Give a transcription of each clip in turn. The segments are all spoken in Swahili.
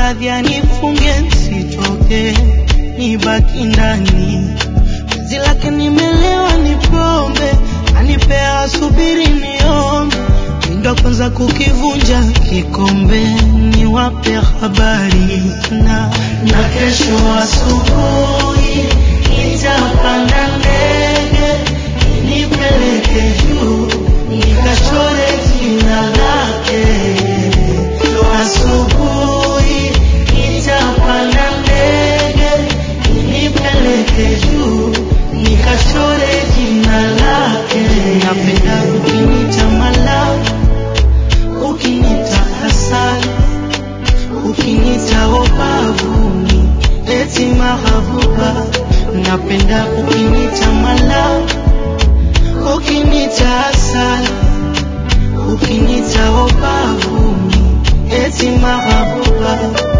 radhi anifunge nsitoke, nibaki ndani. Penzi lake nimelewa, ni pombe anipea, asubiri niombe, ndo kwanza kukivunja kikombe, niwape habari na na kesho asubuhi nitapanda ndege nipeleke juu nikachore jina lake. Kesho asubuhi nitapanda ndege nipeleke juu nikachore jina lake. Napenda ukinita malavu, ukinita hasani, ukinita obavuni, eti mahabuba. Napenda ukinita malavu, ukinita hasani, ukinita obavuni, eti mahabuba.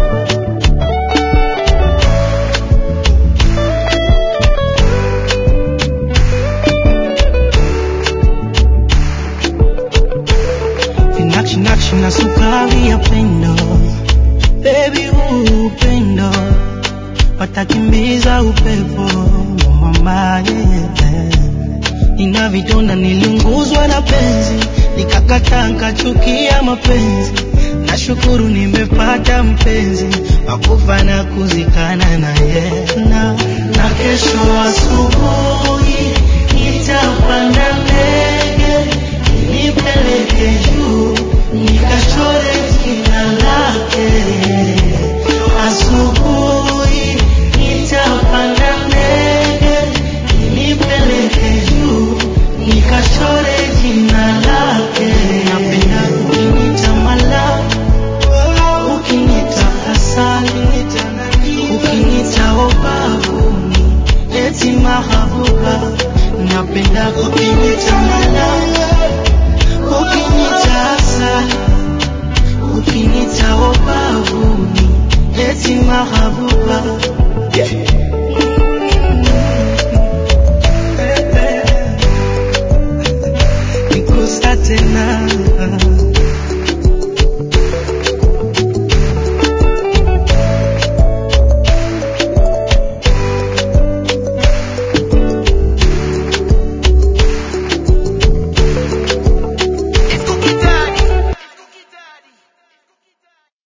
Vinakshi nakshi na sukari ya pendo, baby huu upendo watakimbiza upepo wa mama yeah. Nina vidonda niliunguzwa na penzi, nikakataa nkachukia mapenzi. Nashukuru nimepata mpenzi wakufa na kuzikana naye na, na kesho asubuhi